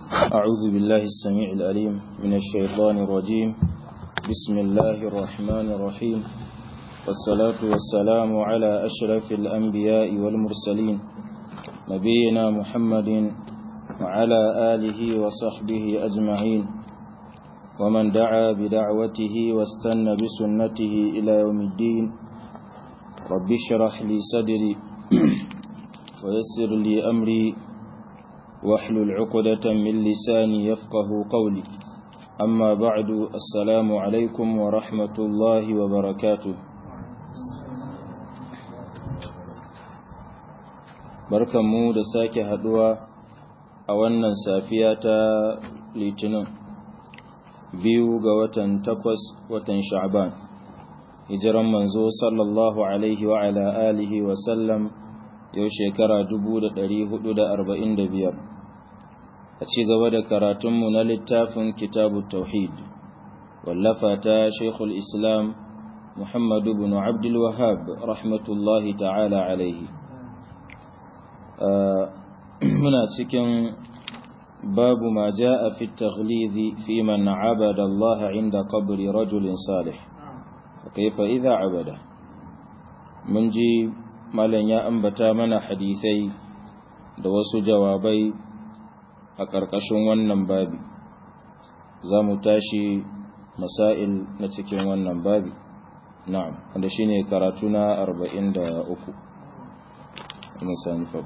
أعوذ بالله السميع الأليم من الشيطان الرجيم بسم الله الرحمن الرحيم والصلاة والسلام على أشرف الأنبياء والمرسلين نبينا محمد وعلى آله وصحبه أجمعين ومن دعا بدعوته واستنى بسنته إلى يوم الدين رب اشرح لي صدري ويسر لي أمري واحلل عقدة من لساني يفقه قولي أما بعد السلام عليكم ورحمة الله وبركاته barkanmu da sake haduwa a wannan safiya ta litinin biyu ga watan takwas watan sha'ban hijiran manzo sallallahu alaihi wa ala alihi wa sallam yau shekara 445 a ci gaba da karatunmu na littafin kitabu tauhid wallafa ta shekul islam muhammadu bin abdul wahab rahmatullahi ta'ala alaihi muna cikin babu ma ja'a fi taghlizi fi man abada Allah inda qabri rajulin salih kaifa idza abada mun ji malam ya ambata mana hadisai da wasu jawabai a ƙarƙashin wannan babi za mu tashi masail na cikin wannan babi na'am wanda shine karatu na 43 ina sani fa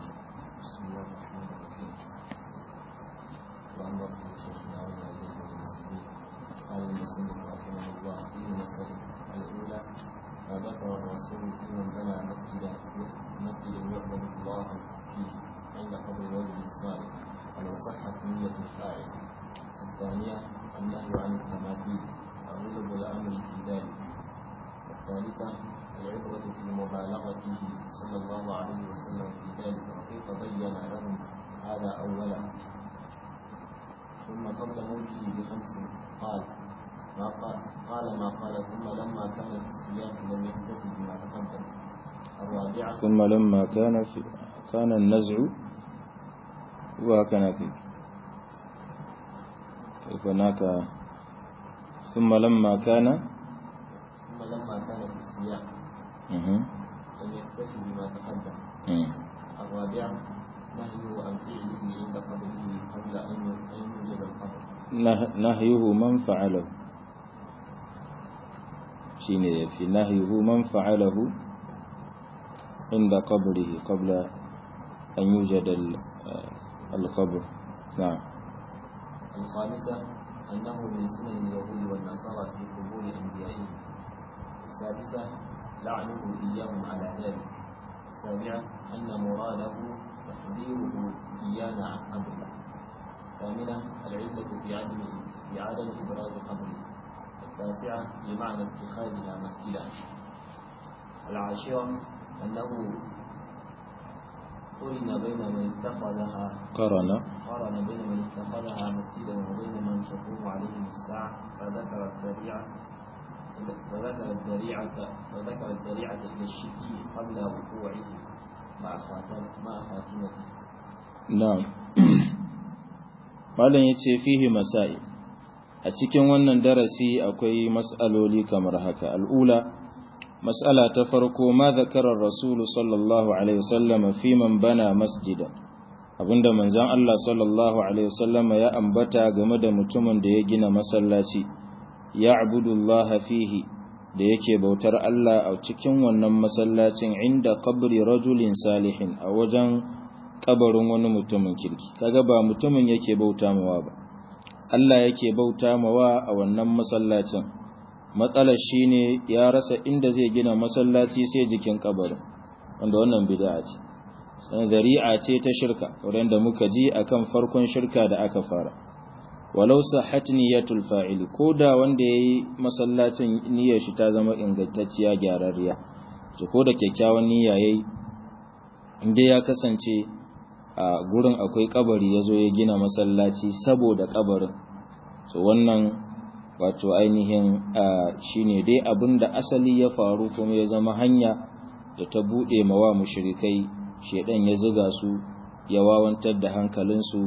فذكر الرسول في من بنى مسجدا مسجدا يعبد الله فيه عند قبر رجل صالح ولو صحت نية الفاعل. الثانية النهي عن التماثيل وغلب الأمر في ذلك. الثالثة العبرة في مبالغته صلى الله عليه وسلم في ذلك وكيف بين لهم هذا أولا ثم قبل موته بخمس قال ما قال قال ما قال ثم لما كان في السياق لم يحتج بما تقدم الرابعة ثم لما كان في كان النزع وكان في كيف هناك ثم لما كان ثم لما كان في السياق مه. لم يكتفي بما تقدم مم. الرابعة نهيه عن فعله عند قبره قبل أن أن يوجد القبر نه- نهيه من فعله shine yafi nahyuhu man fa'alahu inda qabrihi qabla an yujada al-qabr na'am الخامسة أنه من سنن اليهود والنصارى في قبور أنبيائهم السادسة لعنه إياهم على ذلك السابعة أن مراده تحذيره إيانا عن قبره الثامنة العلة في عدم في عدم إبراز قبره التاسعة لمعنى اتخاذها مسجدا العاشرة أنه قرن بين من اتخذها قرن قارن بين من اتخذها مسجدا وبين من تقوم عليهم الساعة فذكر الذريعة فذكر الذريعة فذكر الذريعة إلى الشرك قبل وقوعه مع خاتم مع خاتمته. na'am malam yace fihi masail a cikin wannan darasi akwai mas'aloli kamar haka al'ula mas'ala ta farko ma zakara rasul sallallahu alaihi wasallam fi man bana masjida abinda manzon Allah sallallahu alaihi wasallam ya ambata game da mutumin da ya gina masallaci ya'budullaha fihi da yake bautar Allah a cikin wannan masallacin inda qabri rajulin salihin a wajen kabarin wani mutumin kirki kaga ba mutumin yake bauta mawa ba Allah yake bauta mawa a wannan masallacin matsalar shine ya rasa inda zai gina masallaci sai jikin kabarin wanda wannan bid'a ce sanan dari'a ce ta shirka kamar da muka ji akan farkon shirka da aka fara walau sahhat niyatul fa'il koda wanda yayi masallacin niyyar shi ta zama ingantacciya gyararriya to ko da kyakkyawan niyya yayi inda ya kasance a gurin akwai kabari yazo ya gina masallaci saboda kabarin so wannan wato ainihin shine dai abinda asali ya faru kuma ya zama hanya da ta bude mawa mushrikai shedan ya zuga su ya wawantar da hankalinsu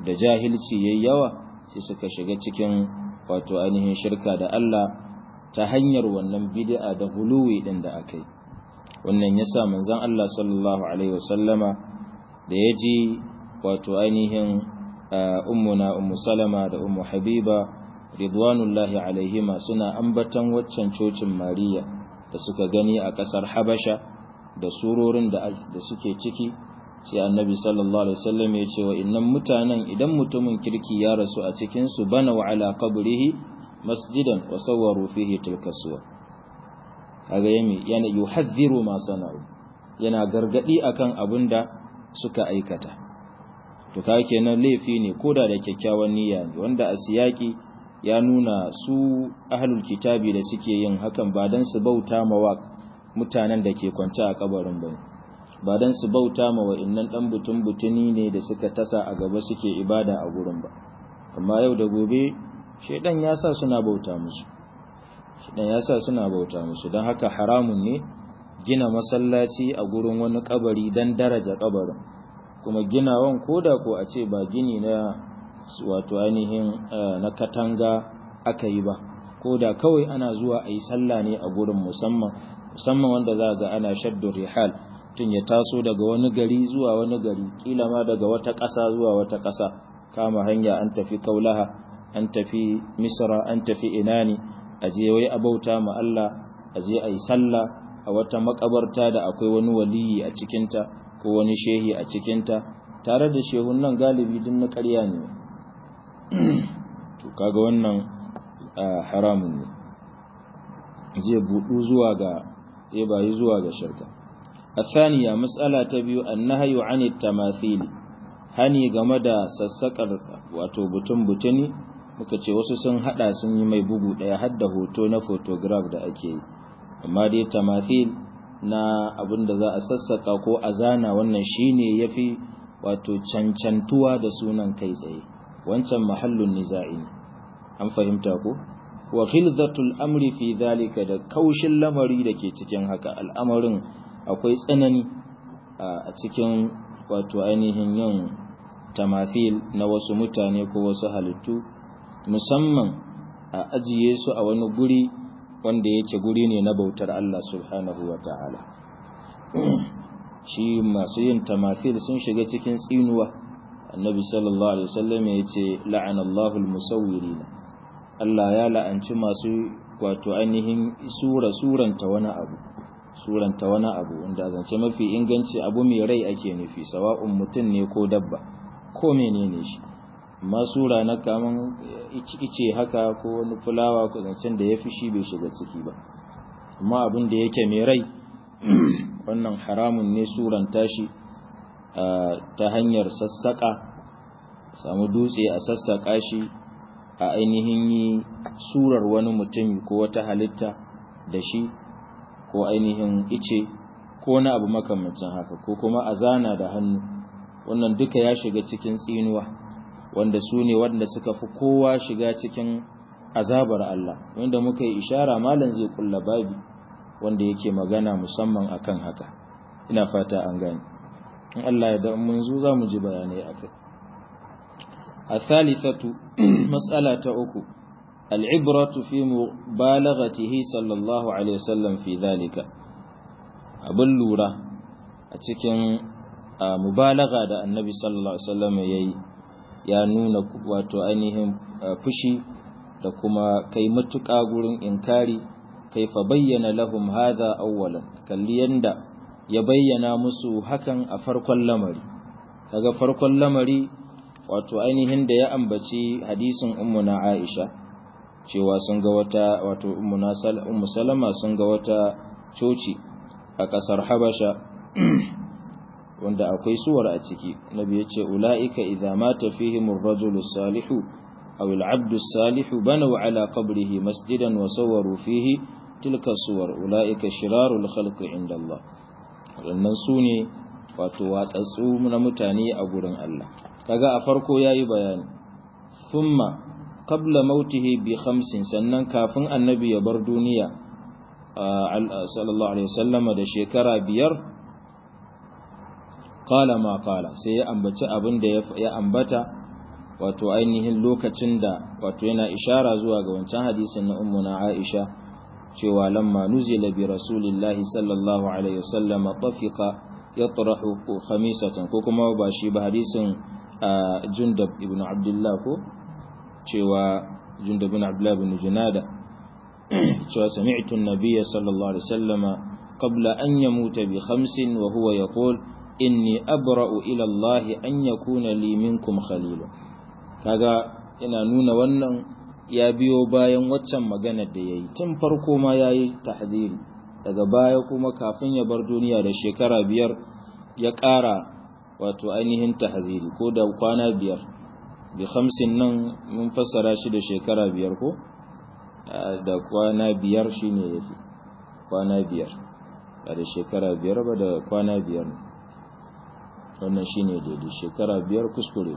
da jahilci yayi yawa sai suka shiga cikin wato ainihin shirka da Allah ta hanyar wannan bid'a da huluwi din da aka yi wannan yasa manzon Allah sallallahu alaihi wasallama da yaji wato ainihin ummuna ummu salama da ummu habiba ridwanullahi alaihima suna ambatan waccan cocin mariya da suka gani a kasar habasha da surorin da suke ciki sai annabi sallallahu alaihi wasallam ya ce wa innan mutanen idan mutumin kirki ya rasu a cikin su bana wa ala qabrihi masjidan wa sawwaru fihi tilka suwa kaga yami yana yuhadhiru ma sana'u yana gargadi akan abinda suka aikata to kaga kenan laifi ne koda da kyakkyawan niyya ne wanda a siyaki ya nuna su ahlul kitabi da suke yin hakan ba dan su bauta mawa mutanen da ke kwance a kabarin bane ba dan su bauta ma wa'annan dan butun butuni ne da suka tasa a gaba suke ibada a gurin ba amma yau da gobe shedan ya sa suna bauta musu shedan ya sa suna bauta musu don haka haramun ne gina masallaci a gurin wani kabari dan daraja kabarin kuma ginawan koda ko a ce ba gini na wato ainihin na katanga aka yi ba koda kawai ana zuwa a yi sallah ne a gurin musamman musamman wanda za ga ana shaddu rihal tun ya taso daga wani gari zuwa wani gari kila ma daga wata ƙasa zuwa wata ƙasa kama hanya an tafi kaulaha an tafi misra an tafi inani a je wai abauta ma Allah a je a yi sallah a wata makabarta da akwai wani waliyi a cikinta ko wani shehi a cikinta tare da shehun nan galibi din na ƙarya ne to kaga wannan haramun ne zai budu zuwa ga zai bayi zuwa ga shirka الثانية مسألة تبيو النهي عن التماثيل hani game da sassakar wato butun butuni muka ce wasu sun hada sun yi mai bugu daya har da hoto na photograph da ake yi amma dai tamathil na abin da za a sassaka ko a zana wannan shine yafi wato cancantuwa da sunan kai tsaye wancan mahallun niza'i ne an fahimta ko wa khilzatul amri fi dhalika da kaushin lamari da ke cikin haka al'amarin akwai tsanani a cikin wato ainihin yin tamathil na wasu mutane ko wasu halittu musamman a ajiye su a wani guri wanda yake guri ne na bautar Allah subhanahu wa ta'ala shi masu yin tamathil sun shiga cikin tsinuwa annabi sallallahu alaihi wasallam ya ce la'anallahu almusawwirin Allah ya la'anci masu wato ainihin sura suranta wani abu suranta wani abu wanda zance mafi inganci abu mai rai ake nufi sawa'un mutum ne ko dabba ko menene shi amma sura na kaman ice haka ko wani fulawa ko zancen da ya fi shi bai shiga ciki ba amma abin da yake mai rai wannan haramun ne suranta shi ta hanyar sassaƙa samu dutse a sassaƙa shi a ainihin yi surar wani mutum ko wata halitta da shi ko ainihin ice ko wani abu makamancin haka ko kuma a zana da hannu wannan duka ya shiga cikin tsinuwa wanda su ne wanda suka fi kowa shiga cikin azabar Allah wanda muka yi ishara malam zai kulla babi wanda yake magana musamman akan haka ina fata an gani in Allah ya da mun zo za mu ji bayanai akai الثالثة مسألة أكو العبرة في مبالغته صلى الله عليه وسلم في ذلك abin lura a cikin mubalaga da annabi sallallahu alaihi wasallam yayi ya nuna wato ainihin fushi da kuma kai matuƙa gurin inkari kaifa bayyana lahum hadha awwalan kalli yanda ya bayyana musu hakan a farkon lamari kaga farkon lamari wato ainihin da ya ambaci hadisin ummuna Aisha cewa sun ga wata wato ummu Salama sun ga wata coci a ƙasar Habasha wanda akwai suwar a ciki nabi yace ulaika idza mata fihim ar-rajulu salihu aw al-'abdu salihu banaw ala qabrihi masjidan wa sawwaru fihi tilka suwar ulaika shirarul khalqi inda Allah wannan sune wato watsatsu na mutane a gurin Allah kaga a farko yayi bayani thumma qabla mautihi bi khamsin sannan kafin annabi ya bar duniya sallallahu alaihi wasallama da shekara biyar qala ma qala sai ya ambaci abin da ya ambata wato ainihin lokacin da wato yana ishara zuwa ga wancan hadisin na ummuna Aisha cewa lamma nuzila bi rasulillahi sallallahu alaihi wasallam tafiqa yatrahu khamisatan ko kuma ba shi ba hadisin Jundab ibn Abdullah ko cewa Jundab ibn Abdullah ibn Junada cewa sami'tu an-nabiyya sallallahu alaihi wasallama qabla an yamuta bi khamsin wa huwa yaqul inni abra'u ila Allah an yakuna li minkum khalilun kaga ina nuna wannan ya biyo bayan waccan maganar da yayi tun farko ma yayi tahdiri daga baya kuma kafin ya bar duniya da shekara biyar ya ƙara wato ainihin tahziri ko da kwana biyar bi khamsin nan mun fassara shi da shekara biyar ko da kwana biyar shine yafi kwana biyar ba da shekara biyar ba da kwana biyar wannan shine daidai shekara biyar kuskure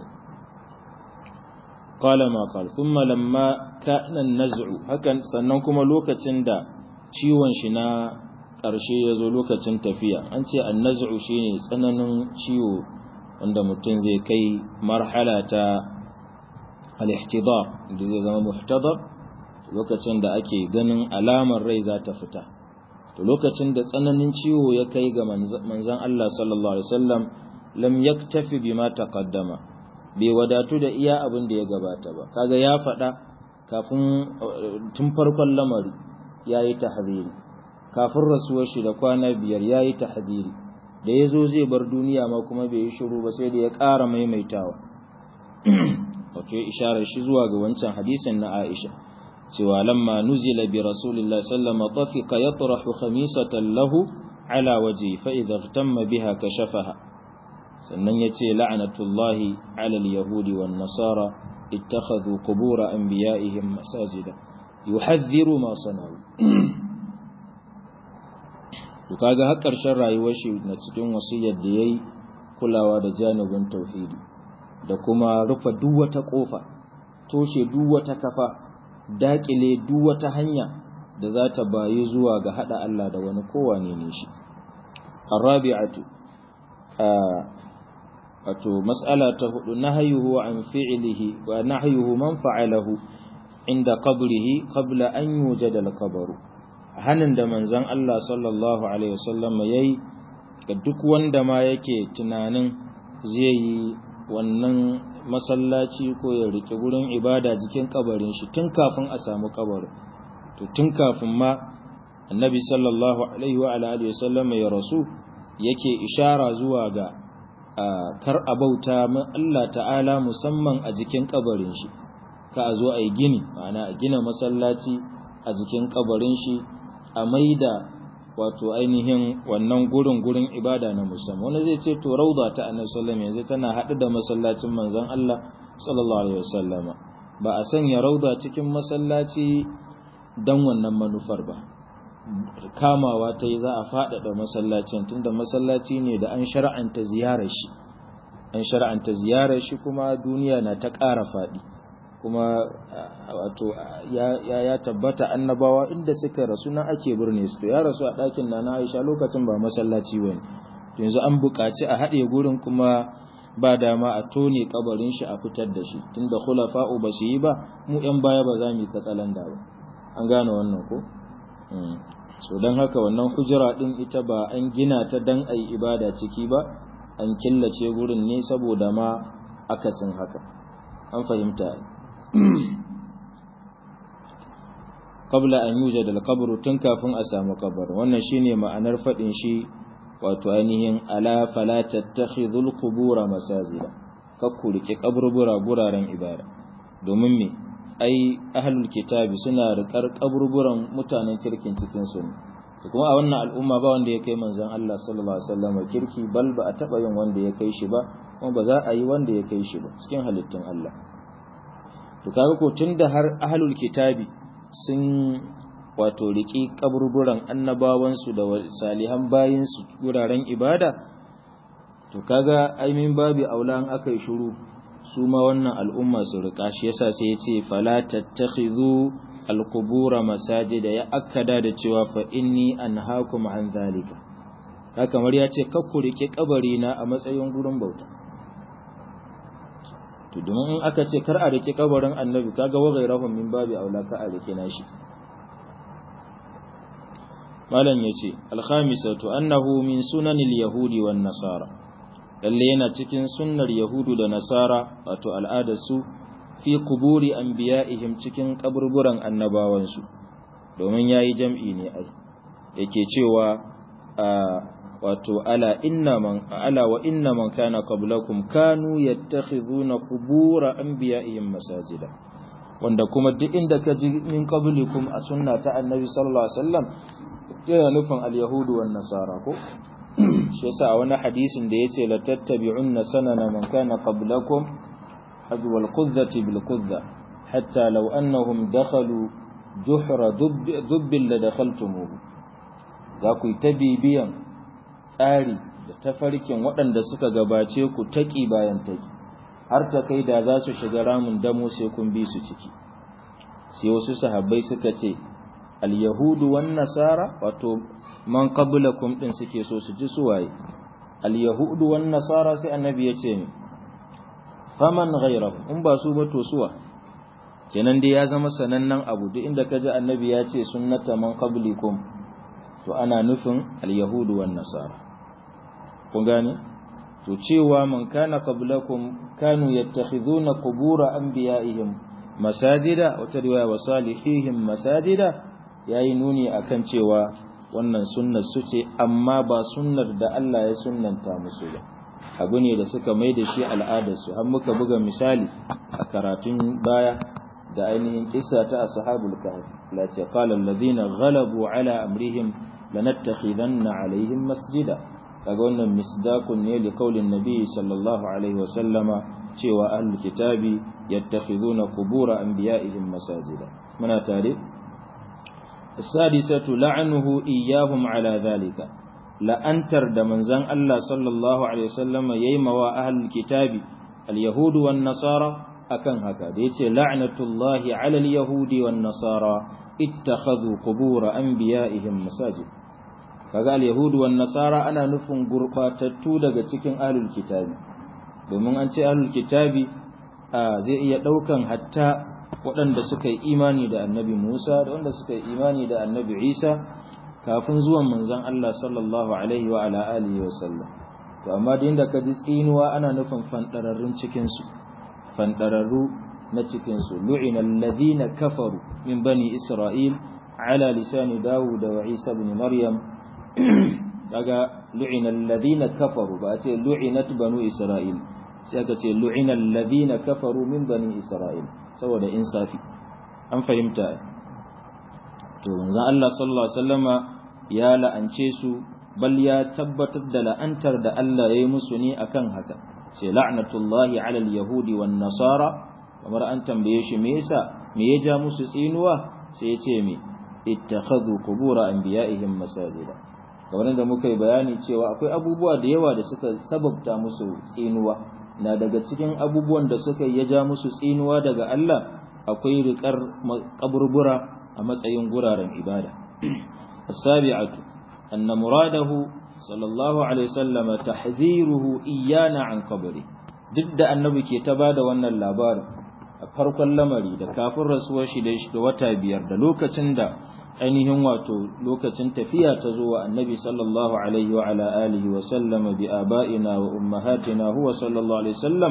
qala ma qala thumma lamma kana an-naz'u hakan sannan kuma lokacin da ciwon shi na ƙarshe ya zo lokacin tafiya an ce an-naz'u shine tsananin ciwo wanda mutum zai kai marhala ta al-ihtidar da zai zama muhtadar lokacin da ake ganin alamar rai za ta fita to lokacin da tsananin ciwo ya kai ga manzon Allah sallallahu alaihi wasallam lam yaktafi bima taqaddama bai wadatu da iya abin da ya gabata ba kaga ya faɗa kafin tun farkon lamari yayi tahdhiri kafin rasuwar shi da kwana biyar yayi tahdhiri da yazo zai bar duniya ma kuma bai yi shiru ba sai da ya ƙara maimaitawa wato isharar shi zuwa ga wancan hadisin na Aisha cewa lamma nuzila bi rasulillahi sallallahu alaihi wasallam tafiqa yatrahu khamisatan lahu ala waji fa idha ihtamma biha kashafaha sannan ya ce la'anatullahi alal yahudi wan nasara ittakhadhu qubur anbiya'ihim masajida yuhadhdhiru ma sana'u to kaga har karshen rayuwar shi na cikin wasiyar da yayi kulawa da janibin tauhidi da kuma rufe duk wata kofa toshe duk wata kafa dakile duk wata hanya da za ta bayi zuwa ga hada Allah da wani kowane ne shi arabi'atu wato mas'ala ta hudu nahyuhu an fi'lihi wa nahyuhu man fa'alahu inda qabrihi qabla an yujada al-qabru hanin da manzon Allah sallallahu alaihi wasallam yayi ga duk wanda ma yake tunanin zai yi wannan masallaci ko ya rike gurin ibada jikin kabarin shi tun kafin a samu kabarin to tun kafin ma annabi sallallahu alaihi wa alihi wasallam ya rasu yake ishara zuwa ga kar a bauta Allah ta'ala musamman a jikin kabarin shi ka a zo a yi gini ma'ana a gina masallaci a jikin kabarin shi a maida wato ainihin wannan gurin gurin ibada na musamman wani zai ce to rauda ta annabi sallallahu alaihi wasallam tana haɗu da masallacin manzon Allah sallallahu alaihi wasallama ba a sanya rauda cikin masallaci dan wannan manufar ba kamawa ta yi za a faɗaɗa masallacin tunda masallaci ne da an shar'anta ziyarar shi an shar'anta ziyarar shi kuma duniya na ta ƙara faɗi kuma wato ya, ya, tabbata annabawa inda suka rasu na ake birne su to ya rasu a ɗakin na na aisha lokacin ba masallaci ba yanzu an buƙaci a haɗe gurin kuma ba dama a tone kabarin shi a fitar da shi tunda khulafa'u ba su yi ba mu yan baya ba za mu yi katsalanda ba an gane wannan ko so don haka wannan hujira din ita ba an gina ta dan ayi ibada ciki ba an killace gurin ne saboda ma akasin haka an fahimta qabla an yujad al-qabr tun kafin a samu kabar wannan shine ma'anar fadin shi wato ainihin ala fala tattakhidhu al-qubur masajida kakku rike kaburbura guraren ibada domin me ai ahlul kitabi suna rikar kaburburan mutanen kirkin cikin su kuma a wannan al'umma ba wanda ya kai manzon Allah sallallahu alaihi wasallam kirki bal ba a taba yin wanda ya kai shi ba kuma ba za a yi wanda ya kai shi ba cikin halittun Allah to kaga ko tunda har ahlul kitabi sun wato riki kaburburan annabawan su da salihan bayin su guraren ibada to kaga ai min babi aulan akai shiru su ma wannan al'umma su riƙa shi yasa sai ya ce fala tattakhidhu alqubura masajida ya akkada da cewa fa inni anhaakum an zalika haka kamar ya ce kakku rike kabari na a matsayin gurin bauta to domin in aka ce kar a rike kabarin annabi kaga wa ghairahum min babi aula ka a rike nashi malam yace al-khamisatu annahu min sunanil yahudi wan nasara lalle yana cikin sunnar yahudu da nasara wato al'adar su fi quburi anbiya'ihim cikin kaburburan annabawansu domin yayi jam'i ne ai yake cewa wato ala inna man ala wa inna man kana qablakum kanu yattakhizuna qubura anbiya'ihim masajida wanda kuma duk inda ka ji min qablikum a sunna ta annabi sallallahu alaihi wasallam yana nufin al-yahudu wan nasara ko shi yasa a wani hadisin da yace la tattabi'unna sanana man kana qablakum hadwa al-qudzati bil qudza hatta law annahum dakhalu juhra dubbil la dakhaltumuhu za ku yi ta bibiyan tsari da tafarkin waɗanda suka gabace ku taƙi bayan taƙi har ta kai da za su shiga ramin damo sai kun bi su ciki sai wasu sahabbai suka ce al-yahudu wan nasara wato man qablakum din suke so su ji suwaye al-yahudu wan nasara sai annabi ya ce ni faman ghayrahu in ba su ba to suwa kenan dai ya zama sanannen abu duk inda kaji annabi ya ce sunnata man qablikum to ana nufin al-yahudu wan nasara kun gane to cewa man kana qablakum kanu yattakhiduna qubur anbiya'ihim masajida wata riwaya wa salihihim masajida yayi nuni akan cewa wannan sunnar su ce amma ba sunnar da Allah ya sunnanta musu ba abu ne da suka mai da shi al'adarsu har muka buga misali a karatun baya da ainihin kissa ta ashabul kahf la ce qala alladhina ghalabu ala amrihim lanattakhidanna alaihim masjida kaga wannan misdaqun ne li qaulin nabi sallallahu alaihi wasallama cewa ahlul kitabi yattakhiduna qubur anbiya'ihim masajida muna tare السادسة لعنه إياهم على ذلك لأنتر دمنزان الله صلى الله عليه وسلم ييموا أهل الكتاب اليهود والنصارى أكن هكا ديتي لعنة الله على اليهود والنصارى اتخذوا قبور أنبيائهم مساجد kaga al-yahudu wan nasara ana nufin gurbatattu daga cikin ahlul kitabi domin an ce ahlul kitabi zai iya daukan hatta waɗanda suka yi imani da annabi Musa da wanda suka yi imani da annabi Isa kafin zuwan manzon Allah sallallahu alaihi wa ala alihi wa sallam to amma da inda ka ji tsinuwa ana nufin fandararrun cikin su fandararru na cikin su lu'ina alladhina kafaru min bani isra'il ala lisani dawud wa isa ibn maryam daga lu'ina alladhina kafaru ba a ce lu'inat banu isra'il sai aka ce lu'ina alladhina kafaru min bani isra'il saboda insafi an fahimta to manzon Allah sallallahu alaihi wasallama ya la'ance su bal ya tabbatar da la'antar da Allah ya yi musu ne akan haka sai la'natullahi ala al-yahudi wan nasara kamar an tambaye shi me yasa me ya ja musu tsinuwa sai ya ce me ittakhadhu qubur anbiya'ihim masajida kamar da muka yi bayani cewa akwai abubuwa da yawa da suka sababta musu tsinuwa na daga cikin abubuwan da suka ya ja musu tsinuwa daga Allah akwai riƙar kaburbura a matsayin guraren ibada as-sabi'atu anna muradahu sallallahu alaihi wasallam tahziruhu iyana an qabri duk da annabi ke ta bada wannan labarin a farkon lamari da kafin rasuwar shi da wata biyar da lokacin da ainihin wato lokacin tafiya ta zo wa annabi sallallahu alaihi wa ala alihi wa sallama bi aba'ina wa ummahatina huwa sallallahu alaihi wasallam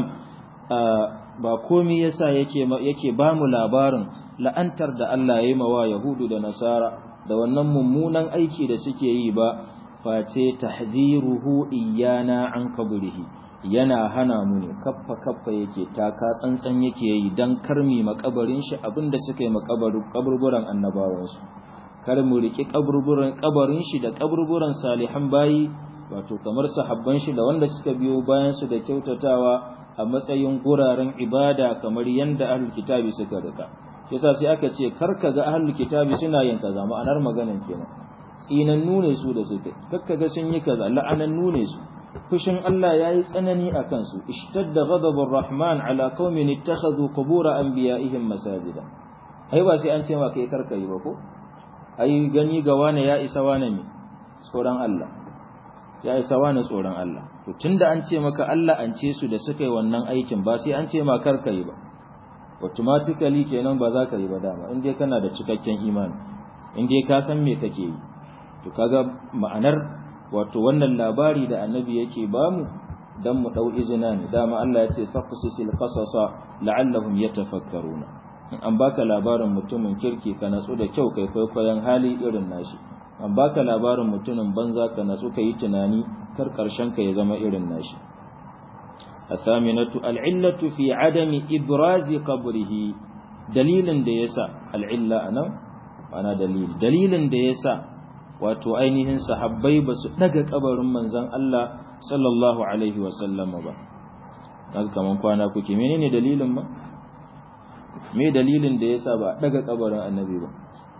ba komai yasa yake yake ba mu labarin la'antar da Allah ya yi mawa yahudu da nasara da wannan mummunan aiki da suke yi ba face tahziruhu iyana an kabrihi yana hana mu ne kaffa kaffa yake taka tsantsan yake yi dan karmi makabarin shi abinda suka yi makaburburan annabawansu kar mu riki kaburburan kabarin shi da kaburburan salihan bayi wato kamar sahabban shi da wanda suka biyo bayan su da kyautatawa a matsayin guraren ibada kamar yanda ahlul kitabi suka rika yasa sai aka ce kar ka ga ahlul kitabi suna yin kaza ma'anar maganan kenan tsinannu ne su da suka kakka ga sun yi kaza la'anannu ne su fushin Allah yayi tsanani a kansu ishtadda ghadabur rahman ala qaumin ittakhadhu qubur anbiya'ihim masajida ai ba sai an ce ma kai karka yi ba ko ai gani ga wane ya isa wane ne tsoron Allah ya isa wane tsoron Allah to tunda an ce maka Allah an ce su da suka yi wannan aikin ba sai an ce ma kar ka yi ba automatically kenan ba za ka yi ba dama in dai kana da cikakken imani in dai ka san me kake yi to kaga ma'anar wato wannan labari da annabi yake bamu dan mu dau izina ne dama Allah ya ce faqsisil qasasa la'allahum yatafakkaruna in an baka labarin mutumin kirki ka natsu da kyau kai kwaikwayon hali irin nashi an baka labarin mutumin banza ka natsu ka yi tunani kar karshen ka ya zama irin nashi الثامنة العلة في عدم إبراز قبره دليل ديسا العلة أنا أنا دليل دليل ديسا wato ainihin sahabbai ba su daga kabarin manzon Allah sallallahu alaihi wasallam ba kaga kaman kwana kuke menene dalilin ba me dalilin da yasa ba daga kabarin annabi ba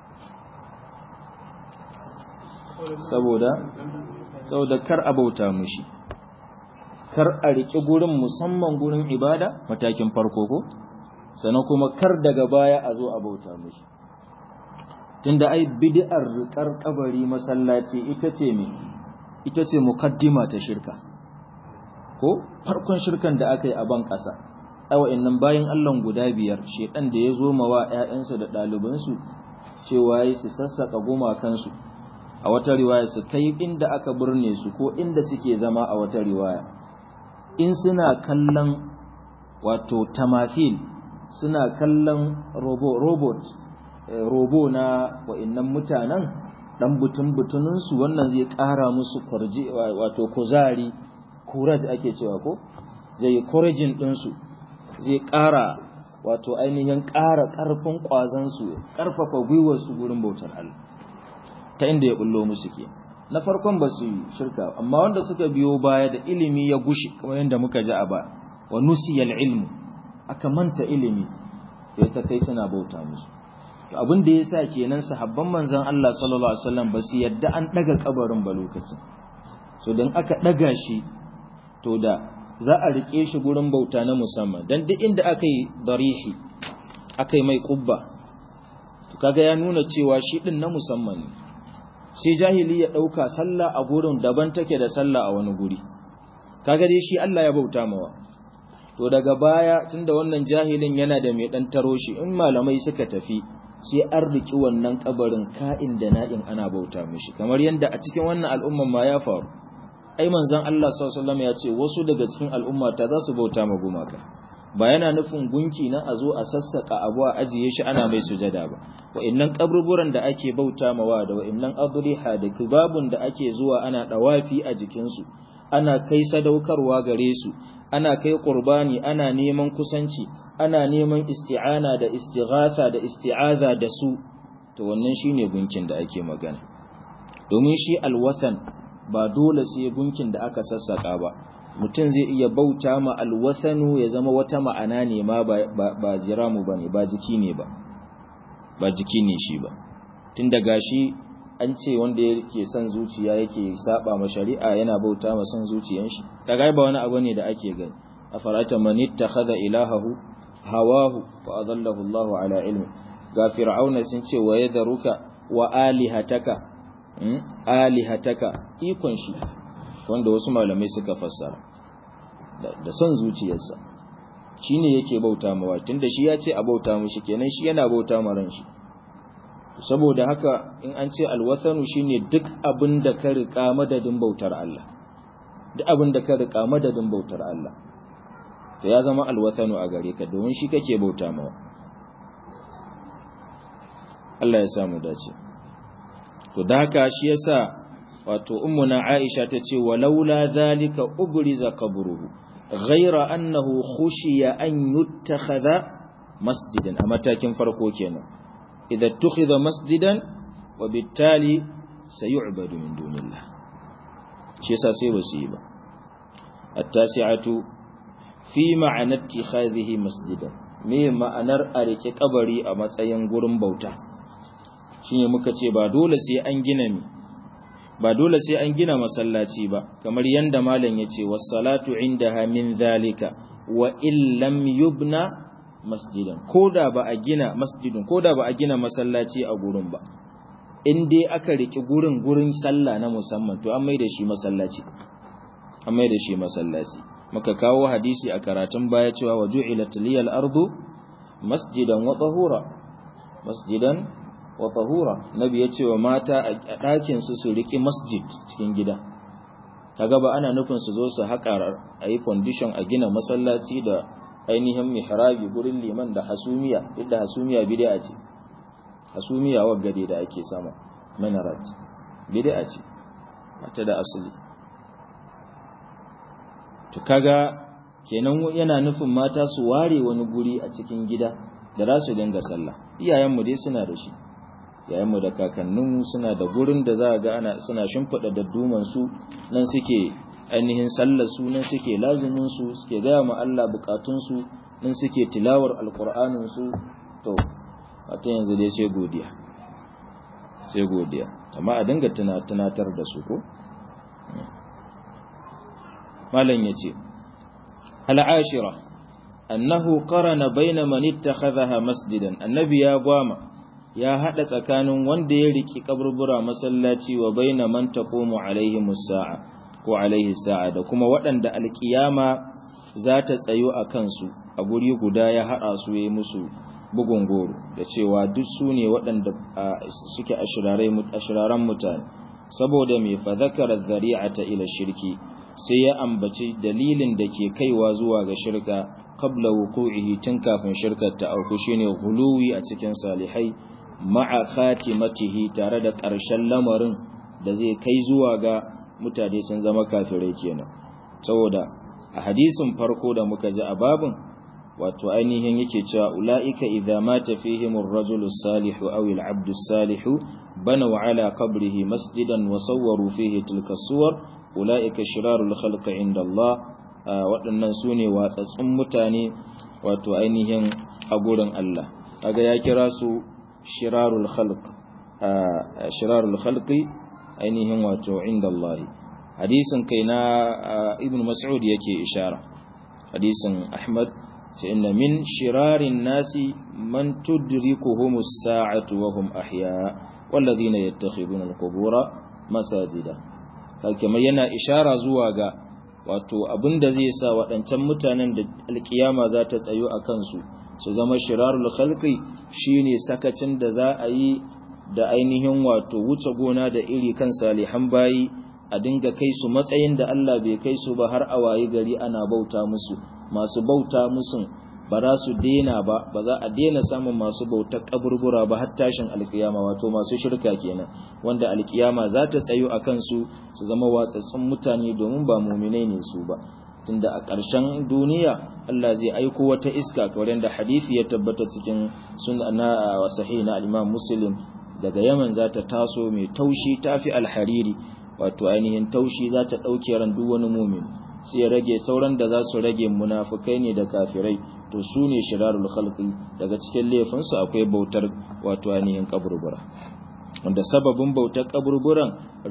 saboda saboda kar abauta mushi kar a riƙe gurin musamman gurin ibada matakin farko ko sannan kuma kar daga baya a zo a bauta mishi tunda ai bid'ar riƙar kabari masallaci ita ce me ita ce mukaddima ta shirka ko farkon shirkan da aka yi a ban ƙasa ai wa'annan bayan Allah guda biyar shedan da ya zo mawa ƴaƴansu da ɗalibansu cewa yi su sassaka gumakansu a wata riwaya su kai inda aka burne su ko inda suke zama a wata riwaya in suna kallon wato tamafil suna kallon robo, robot eh, robo na wa'innan mutanen dan butun butuninsu wannan zai ƙara musu kwarji wato kuzari courage ake cewa ko zai yi couraging ɗinsu zai ƙara wato ainihin ƙara ƙarfin ƙwazansu ƙarfafa gwiwarsu gurin bautar Allah ta inda ya bullo musu ke na farkon ba su shirka amma wanda suka biyo baya da ilimi ya gushi kamar yadda muka ji a ba wa nusiyal ilmu aka manta ilimi ya ta kai suna bauta musu to abin da yasa kenan sahabban manzon Allah sallallahu alaihi wasallam ba su yadda an daga kabarin ba lokacin so dan aka daga shi to da za a rike shi gurin bauta na musamman dan duk inda aka yi darihi aka yi mai kubba to kaga ya nuna cewa shi din na musamman ne sai jahili ya ɗauka sallah a gurin daban take da sallah a wani guri kaga dai shi Allah ya bauta mawa to daga baya tunda wannan jahilin yana da mai dan taro shi in malamai suka tafi sai an riki wannan kabarin ka'in da na'in ana bauta mishi kamar yanda a cikin wannan al'umman ma ya faru ai manzon Allah sallallahu alaihi wasallam ya ce wasu daga cikin al'umma ta za su bauta ma gumaka ba yana nufin gunki na a zo a sassaka abu a ajiye shi ana mai sujada ba wa'annan kaburburan da ake bauta mawa da wa'annan adriha da kubabun da ake zuwa ana dawafi a jikinsu ana kai sadaukarwa gare su ana kai qurbani ana neman kusanci ana neman isti'ana da istighatha da isti'aza da su to wannan shine gunkin da ake magana domin shi alwathan ba dole sai gunkin da aka sassaka ba mutum zai iya bauta ma alwasanu ya zama wata ma'ana ne ma ba jiramu ba ne ba jiki ne ba ba jiki ne shi ba tun da gashi an ce wanda yake son zuciya yake saba ma shari'a yana bauta ma son zuciyan shi kaga ba wani abu ne da ake gani a farata man ittakhadha ilahahu hawahu wa adallahu Allahu ala ilmi ga fir'auna sun ce wa yadharuka wa alihataka alihataka ikon shi wanda wasu malamai suka fassara da son zuciyarsa shi ne yake bauta mawa tunda shi ya ce a bauta mushi kenan shi yana bauta ma ran shi saboda haka in an ce alwathanu shine duk abin da ka rika madadin bautar Allah duk abin da ka rika madadin bautar Allah to ya zama alwathanu a gare ka domin shi kake bauta mawa Allah ya samu dace to da haka shi yasa wato ummuna Aisha ta ce walaula zalika ubriza qabruhu ghayra annahu khushiya an yuttakhadha masjidan a matakin farko kenan idza tukhidha masjidan wa bittali sayu'badu min dunillah shi yasa sai basu yi ba at-tasi'atu fi ma'ana ittikhadhihi masjidan me ma'anar a rike kabari a matsayin gurin bauta shine muka ce ba dole sai an gina mi ba dole sai an gina masallaci ba kamar yanda malam yace was-salatu indaha min zalika wa illam yubna masjidan koda ba a gina masjidin koda ba a gina masallaci a gurin ba in dai aka riki gurin gurin sallah na musamman to an mai da shi masallaci an mai da shi masallaci muka kawo hadisi a karatun baya cewa wa ju'ilat liyal ardu masjidan wa tahura masjidan wa tahura nabi ya ce wa mata a ɗakin su su riki masjid cikin gida kaga ba ana nufin su zo su haƙa a yi condition a gina masallaci da ainihin mihrabi gurin liman da hasumiya yadda hasumiya bid'a ce hasumiya wa gade da ake sama minarat bid'a ce mata da asali to kaga kenan yana nufin mata su ware wani guri a cikin gida da za su dinga sallah iyayenmu dai suna da shi yayanmu da kakanninmu suna da gurin da za ga ana suna shimfiɗa dadduman su nan suke ainihin sallar su nan suke lazumin su suke gaya ma Allah bukatun su nan suke tilawar alqur'anin su to wata yanzu dai sai godiya sai godiya amma a dinga tunatar da su ko malam yace al'ashira annahu qarana bayna man ittakhadhaha masjidan annabi ya gwama ya hada tsakanin wanda ya riki kaburbura masallaci wa baina man taqumu alaihi musa'a ko alaihi sa'a da kuma waɗanda alkiyama za ta tsayo a kansu a guri guda ya haɗa su yayi musu bugun goro da cewa duk su ne waɗanda suke ashiraran mutane saboda mai fa zakara zari'ata ila shirki sai ya ambaci dalilin da ke kaiwa zuwa ga shirka qabla wuqu'ihi tun kafin shirkar ta auku shine huluwi a cikin salihai ma'a khatimatihi tare da ƙarshen lamarin da zai kai zuwa ga mutane sun zama kafirai kenan saboda a hadisin farko da muka ji a babin wato ainihin yake cewa ula'ika idza mata fihim ar-rajulu salihu aw al-'abdu salihu banaw ala qabrihi masjidan wa sawwaru fihi tilka suwar ula'ika shirarul khalqi inda Allah waɗannan sune watsatsun mutane wato ainihin a gurin Allah kaga ya kira su shirarul khalq shirarul khalqi ainihin wato inda Allah hadisin kai na ibn mas'ud yake ishara hadisin ahmad sai inna min shirarin nasi man tudrikuhum as-sa'atu wa hum ahya walladhina yattakhiduna al-qubura masajida kamar yana ishara zuwa ga wato abinda zai sa waɗancan mutanen da alkiyama za ta tsayo a kansu su zama shirarul khalqi shine sakacin da za a yi da ainihin wato wuce gona da iri kan salihan bayi a dinga kai su matsayin da Allah bai kai su ba har a wayi gari ana bauta musu masu bauta musu ba za su dena ba ba za a dena samun masu bautar kaburbura ba har tashin alkiyama wato masu shirka kenan wanda alkiyama za ta tsayo a kansu su zama watsatsun mutane domin ba muminai ne su ba tunda a ƙarshen duniya Allah zai aiko wata iska kamar da hadisi ya tabbata cikin sunna sahih na al-Imam Muslim daga Yaman za ta taso mai taushi tafi alhariri wato ainihin taushi za ta ɗauke ran duk wani mumin sai ya rage sauran da za su rage munafukai ne da kafirai to su ne shirarul khalqi daga cikin laifinsu akwai bautar wato ainihin kaburbura wanda sababin bautar kaburburan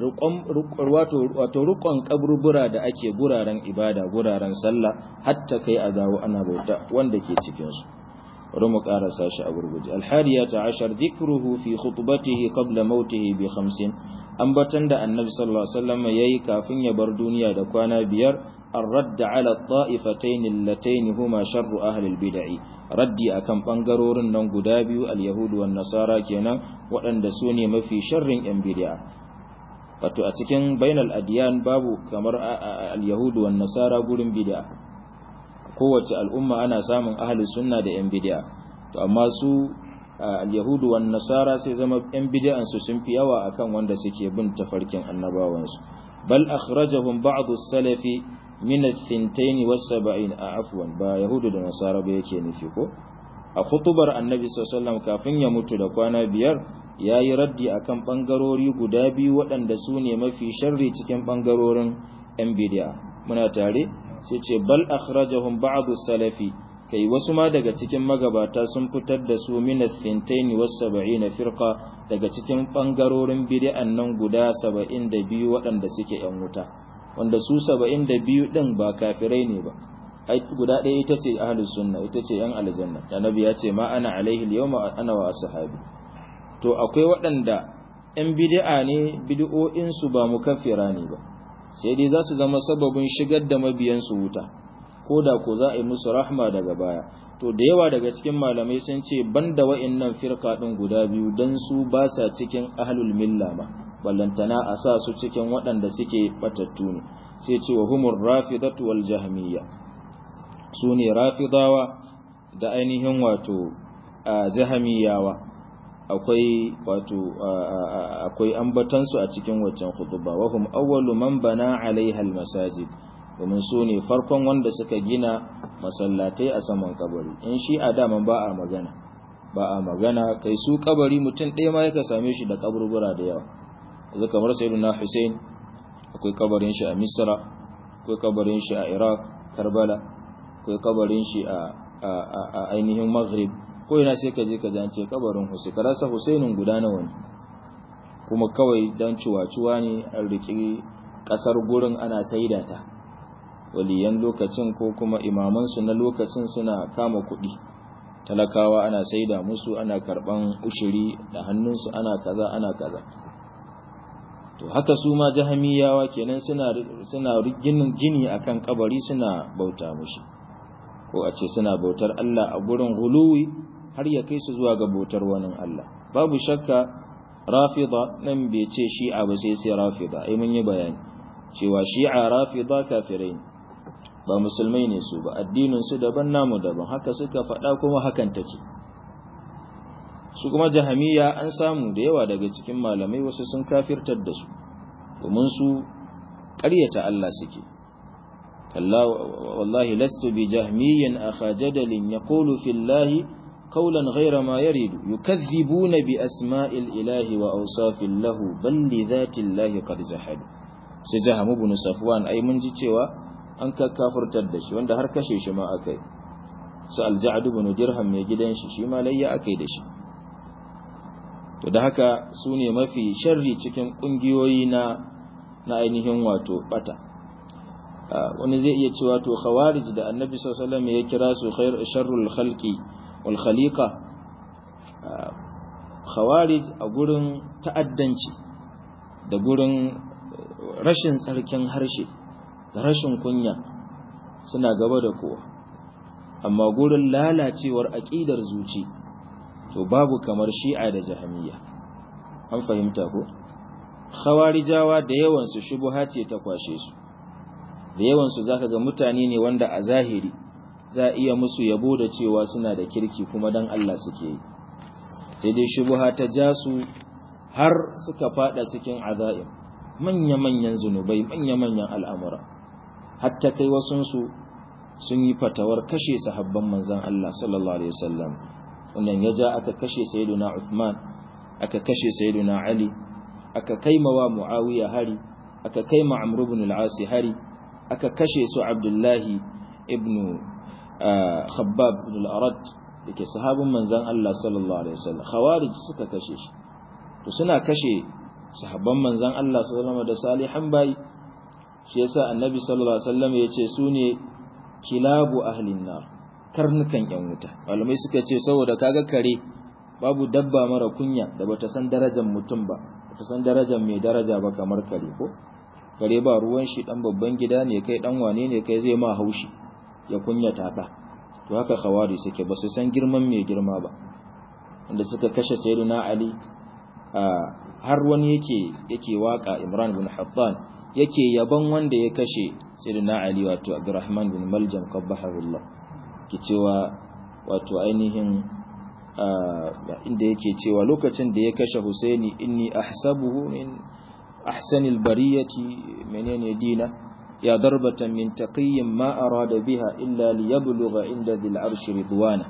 wato rukon kaburbura da ake guraren ibada guraren sallah hatta kai a dawo ana bauta wanda ke cikinsu bari mu karasa shi a gurguje alhariyata ashar dhikruhu fi khutbatihi qabla mautihi bi 50 ambatan da annabi sallallahu alaihi wasallam yayi kafin ya bar duniya da kwana biyar ar-radd ala at-ta'ifatayn allatayn huma sharru ahli al-bid'ah raddi akan bangarorin nan guda biyu al-yahud wan nasara kenan waɗanda su ne mafi sharrin yan bid'a wato a cikin bainal adyan babu kamar al-yahud wan nasara gurin bid'a kowace al'umma ana samun ahli sunna da yan bid'a to amma su al-yahudu wan nasara sai zama yan bid'an su sun fi yawa akan wanda suke bin tafarkin annabawan su bal akhrajahum ba'd as-salafi min ath-thintain was-sab'in afwan ba yahudu da nasara ba yake nufi ko a khutubar annabi sallallahu alaihi wasallam kafin ya mutu da kwana biyar yayi raddi akan bangarori guda biyu waɗanda su ne mafi sharri cikin bangarorin yan bid'a muna tare sai ce bal akhrajahum ba'd salafi kai wasu ma daga cikin magabata sun fitar da su min as-sintain was-sab'in firqa daga cikin bangarorin bid'an nan guda 72 waɗanda suke yan wuta wanda su 72 din ba kafirai ne ba ai guda ɗaya ita ce ahlus sunna ita ce yan aljanna annabi ya ce ma ana alaihi al-yawma ana wa ashabi to akwai waɗanda yan bid'a ne bid'o'in su ba mukaffira ne ba sai dai za su zama sababin shigar da mabiyansu wuta ko da ko za a yi musu rahma daga baya to da yawa daga cikin malamai sun ce banda wa'annan firka din guda biyu dan su ba sa cikin ahlul milla ma ballantana a sa su cikin waɗanda suke batattu ne sai ce wa humur rafidatu wal jahmiyya su ne rafidawa da ainihin wato jahamiyawa akwai wato akwai ambatansu a cikin waccan khutba wa hum awwalu man bana alaiha al masajid domin su ne farkon wanda suka gina masallatai a saman kabari in shi a daman ba a magana ba a magana kai su kabari mutum ɗaya ma yaka same shi da kaburbura da yawa yanzu kamar sayyiduna Hussein akwai kabarin shi a Misra akwai kabarin shi a Iraq Karbala akwai kabarin shi a ainihin Maghrib ko ina sai ka je ka jance kabarin Hussein karasa Husainin guda nawa ne kuma kawai dan ciwaciwa ne an riki kasar gurin ana saida ta waliyan lokacin ko kuma imamansu na lokacin suna kama kuɗi talakawa ana saida musu ana karɓan ushiri da hannunsu ana kaza ana kaza to haka su ma jahamiyawa kenan suna suna ginin gini akan kabari suna bauta mushi ko a ce suna bautar Allah a gurin guluwi har ya kai su zuwa ga bautar wani Allah babu shakka rafida nan bai ce shi'a ba sai sai rafida ai mun yi bayani cewa shi'a rafida kafirai ba musulmai ne su ba addinin su daban namu daban haka suka faɗa kuma hakan take su kuma jahamiya an samu da yawa daga cikin malamai wasu sun kafirtar da su domin su ƙaryata Allah suke kalla wallahi lastu bi jahmiyin akha jadalin yaqulu fillahi qawlan ghayra ma yaridu yukaththibuna bi asma'il ilahi wa awsafin lahu bal li dhati llahi qad jahadu sai jaham ibn safwan ai mun ji cewa an kakkafurtar da shi wanda har kashe shi ma akai su alja'ad ibn dirham mai gidan shi shi ma layya akai da shi to da haka su ne mafi sharri cikin kungiyoyi na na ainihin wato bata wani zai iya cewa to khawarij da annabi sallallahu alaihi wasallam ya kira su khair sharrul khalqi wal khaliqa khawarij a gurin ta'addanci da gurin rashin tsarkin harshe da rashin kunya suna gaba da kowa amma gurin lalacewar aqidar zuci to babu kamar shi'a da jahamiyya an fahimta ko khawarijawa da yawan su shubha ce ta kwashe su da yawan su zaka ga mutane ne wanda a zahiri za iya musu yabo da cewa suna da kirki kuma dan Allah suke yi sai dai shubha ta ja su har suka fada cikin azaim manya manyan zunubai manya manyan al'amura hatta kai wasun su sun yi fatawar kashe sahabban manzon Allah sallallahu alaihi wasallam wannan ya ja aka kashe sayyiduna Uthman aka kashe sayyiduna Ali aka kaimawa Muawiya hari aka kaima Amr ibn al-As hari aka kashe su Abdullahi ibn Khabbab ibn al-Arad dake sahabin manzon Allah sallallahu alaihi wasallam khawarij suka kashe shi to suna kashe sahabban manzon Allah sallallahu alaihi wasallam da salihan bayi shi yasa annabi sallallahu alaihi wasallam yace su ne kilabu ahlin nar karnukan yan wuta malamai suka ce saboda kaga kare babu dabba mara kunya da bata san darajar mutum ba bata san darajar mai daraja ba kamar kare ko kare ba ruwan shi dan babban gida ne kai dan wane ne kai zai ma haushi ya kunyata ka to haka khawari suke ba su san girman mai girma ba wanda suka kashe sayyidina ali har wani yake yake waka imran bin hattan yake yaban wanda ya kashe sayyidina ali wato abdurrahman bin maljam qabbahullah ke cewa wato ainihin inda yake cewa lokacin da ya kashe Husaini inni ahsabuhu min ahsanil bariyati menene dina ya darbatan min taqiyyin ma arada biha illa liyablugha inda dhil arshi ridwana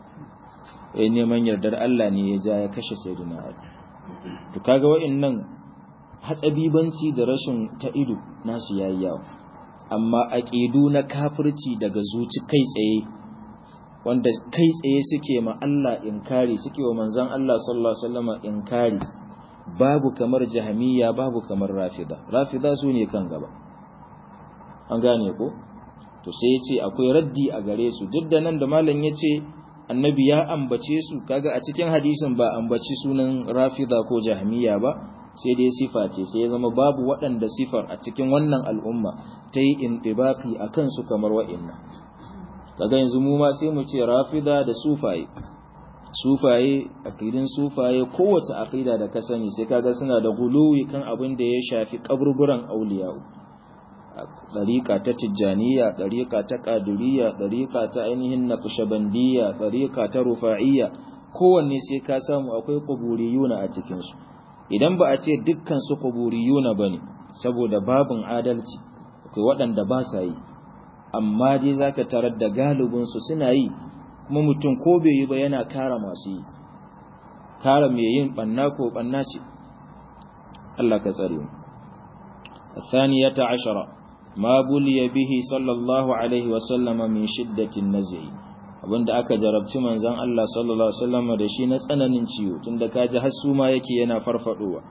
eh neman yardar Allah ne ya ja ya kashe sayyidina Ali to kaga wa'annan hatsabibanci da rashin ta ido nasu yayi yawa amma aqidu na kafirci daga zuci kai tsaye wanda kai tsaye suke ma Allah inkari suke wa manzon Allah sallallahu alaihi wasallam inkari babu kamar jahmiya babu kamar rafida rafida su ne kan gaba an gane ko to sai yace akwai raddi a gare su duk da nan da malam yace annabi ya ambace su kaga a cikin hadisin ba ambaci sunan rafida ko jahmiya ba sai dai sifa ce sai ya zama babu waɗanda sifar a cikin wannan al'umma ta yi intibaki a kansu kamar wa'inna kaga yanzu mu ma sai mu ce rafida da sufaye sufaye aqidin sufaye kowace aqida da ka sani sai kaga suna da guluwi kan abin da ya shafi kaburburan auliya'u dariqa ta tijjaniya dariqa ta qadiriyya dariqa ta ainihin naqshbandiyya dariqa ta rufa'iyya kowanne sai ka samu akwai quburiyuna a cikin su idan ba a ce dukkan su quburiyuna bane saboda babin adalci akwai waɗanda ba sa yi amma dai zaka tarar da galibin su suna yi kuma mutum ko bai yi ba yana kara masu yi kara mai yin banna ko banna ce Allah ka tsare mu الثانية عشرة ما بلي به صلى الله عليه وسلم من شدة النزع abinda aka jarabci manzon Allah sallallahu alaihi wasallam da shi na tsananin ciwo tunda kaji har su ma yake yana farfadowa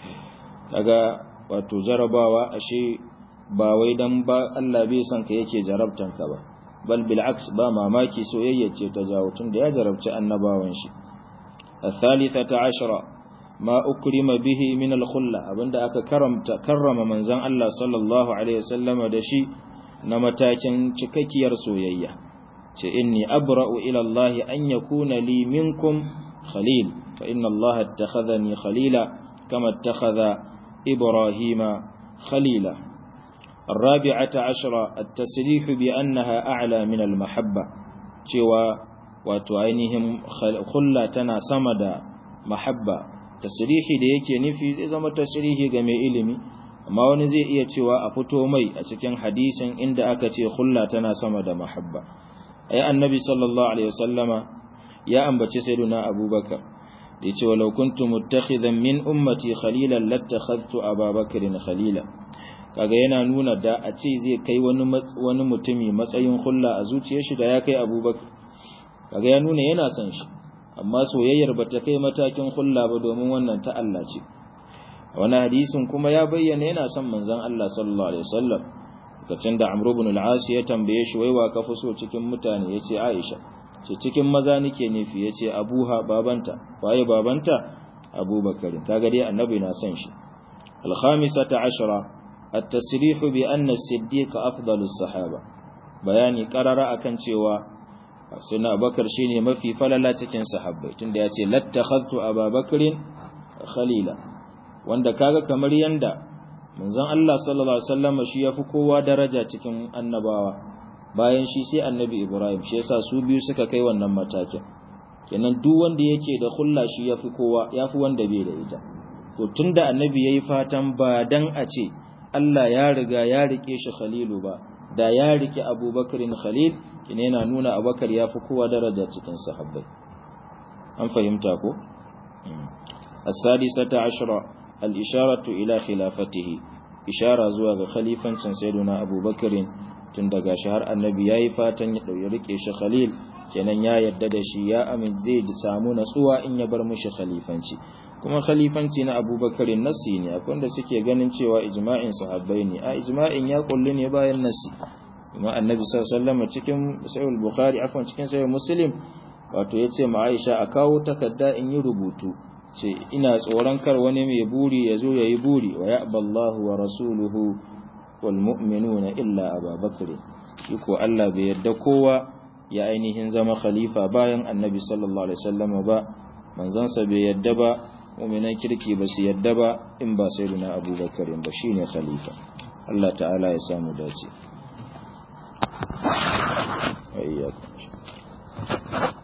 kaga wato jarabawa ashe ba wai dan ba Allah bai san ka yake jarabtan ka ba bal bil aks ba mamaki soyayya ce ta jawo tunda ya jarabci annabawan shi الثالثة عشرة ما أكرم به من الخلة abinda aka karamta karrama manzon Allah sallallahu alaihi wasallam da shi na matakin cikakkiyar soyayya ce inni abra'u ila Allah an yakuna li minkum khalil fa inna Allah attakhadhani khalila kama attakhadha Ibrahima khalila الرابعة عشرة التسريح بأنها أعلى من المحبة cewa wato ainihin khulla tana sama da mahabba tasrihi da yake nufi zai zama tasrihi ga mai ilimi amma wani zai iya cewa a fito mai a cikin hadisin inda aka ce khulla tana sama da mahabba ai annabi sallallahu alaihi wasallama ya ambaci sayyiduna abubakar da yace walau kuntu muttakhidan min ummati khalilan lattakhadhtu ababakarin khalila kaga yana nuna da a ce zai kai wani wani mutumi matsayin khulla a zuciyar shi da ya kai abubakar kaga ya nuna yana son shi amma soyayyar bata kai matakin khulla ba domin wannan ta Allah ce wani hadisin kuma ya bayyana yana son manzon Allah sallallahu alaihi wasallam lokacin da Amr ibn al-As ya tambaye shi wai wa ka fi so cikin mutane yace Aisha ce cikin maza nake nufi yace Abuha babanta waye babanta Abubakar kaga dai annabi na son shi al-khamisata ashara at-tasrih bi anna as-siddiq afdalu as-sahaba bayani qarara akan cewa sayyidina Abubakar shine mafi falala cikin sahabbai tunda yace lattakhadtu Abubakarin khalila wanda kaga kamar yanda manzon Allah sallallahu alaihi wasallam shi yafi kowa daraja cikin annabawa bayan shi sai annabi Ibrahim shi yasa su biyu suka kai wannan matakin kenan duk wanda yake da khulla shi yafi kowa yafi wanda bai da ita to tunda annabi yayi fatan ba dan a ce Allah ya riga ya rike shi khalilu ba da ya rike Abubakarin khalil kine yana nuna Abubakar yafi kowa daraja cikin sahabbai an fahimta ko السادسة عشرة الإشارة إلى خلافته إشارة زواج خليفة سيدنا أبو بكر تندق شهر النبي ياي فاتن يريك إيش خليل kenan ya yadda da shi ya amin zai samu natsuwa in ya bar mushi khalifanci kuma khalifanci na abubakarin nasi ne akwai wanda suke ganin cewa ijma'in sahabbai ne a ijma'in ya kullu ne bayan nasi kuma annabi sallallahu alaihi wasallam cikin sahih bukhari afwan cikin sahih muslim wato yace ma Aisha a kawo takarda in yi rubutu ce ina tsoron kar wani mai buri ya zo ya yi buri wa ya'ballahu wa rasuluhu wal mu'minuna illa ababakar shi ko Allah bai yarda kowa ya ainihin zama khalifa bayan annabi sallallahu alaihi wasallam ba manzansa bai yarda ba mu'minan kirki ba su yarda ba in ba sayyidina abubakar ba shine khalifa Allah ta'ala ya samu dace wa iyyakum